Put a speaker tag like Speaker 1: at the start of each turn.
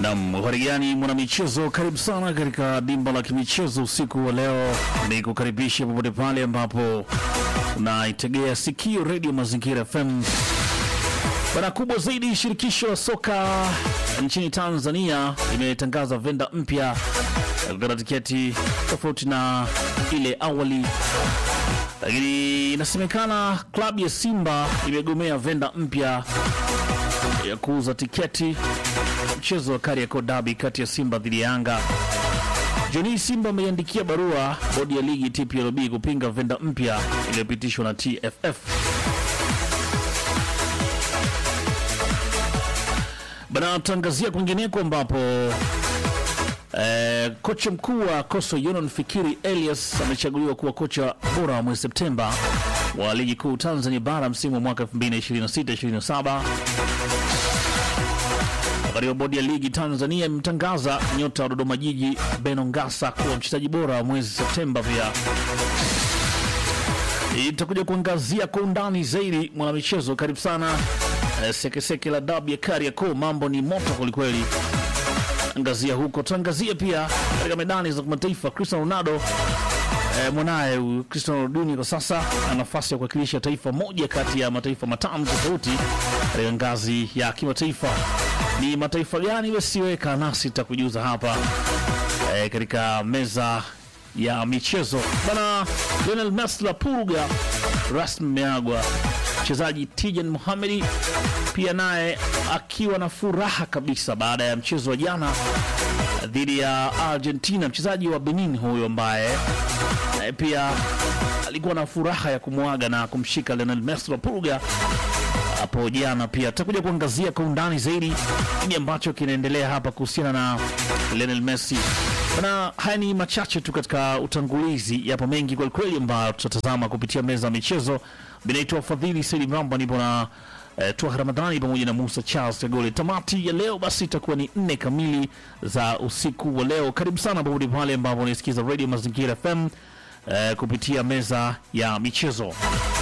Speaker 1: Nam harigani mwanamichezo, karibu sana katika dimba la kimichezo usiku wa leo. Ni kukaribisha popote pale ambapo unaitegea sikio redio Mazingira FM. Bana kubwa zaidi, shirikisho la soka nchini Tanzania limetangaza venda mpya ya kukata tiketi tofauti na ile awali, lakini inasemekana klabu ya Simba imegomea venda mpya ya kuuza tiketi mchezo wa Kariakoo Derby kati ya Simba dhidi ya Yanga. Joni Simba ameiandikia barua bodi ya ligi TPLB kupinga venda mpya iliyopitishwa na TFF. Bana, tangazia kwingineko ambapo eh, kocha mkuu wa Coastal Union Fikiri Elias amechaguliwa kuwa kocha bora wa mwezi Septemba wa ligi kuu Tanzania bara msimu wa mwaka 2026-2027. Wakati wa bodi ya ligi Tanzania imemtangaza nyota wa Dodoma Jiji Beno Ngasa kuwa mchezaji bora wa mwezi Septemba. Pia itakuja kuangazia kwa undani zaidi mwanamichezo. Karibu sana eh, sekeseke la dabi ya Kariakoo, mambo ni moto kwelikweli. Angazia huko, tuangazia pia katika medani za kimataifa. Cristiano Ronaldo eh, mwanaye huyu Cristiano Ronaldo kwa sasa ana nafasi ya kuwakilisha taifa moja kati ya mataifa matano tofauti katika ngazi ya kimataifa. Ni mataifa gani? Wesiweka nasi takujuza hapa eh, katika meza ya michezo bana. Lionel Messi la purga rasmi meagwa. Mchezaji Tijan Mohamedi pia naye akiwa na furaha kabisa baada ya mchezo wa jana dhidi ya Argentina. Mchezaji wa Benin huyo ambaye eh, pia alikuwa na furaha ya kumwaga na kumshika Lionel Messi la purga hapo jana. Pia tutakuja kuangazia kwa undani zaidi nini ambacho kinaendelea hapa kuhusiana na Lionel Messi na haya ni machache tu katika utangulizi, yapo mengi kwelikweli ambayo tutatazama kupitia meza ya michezo. Binaitwa Fadhili Saidi Mramba, nipo na eh, Twaha Ramadhani pamoja na Musa Charles Tegole. Tamati ya leo basi itakuwa ni nne kamili za usiku wa leo. Karibu sana popote pale ambapo unaisikiza Radio Mazingira FM eh, kupitia meza ya michezo.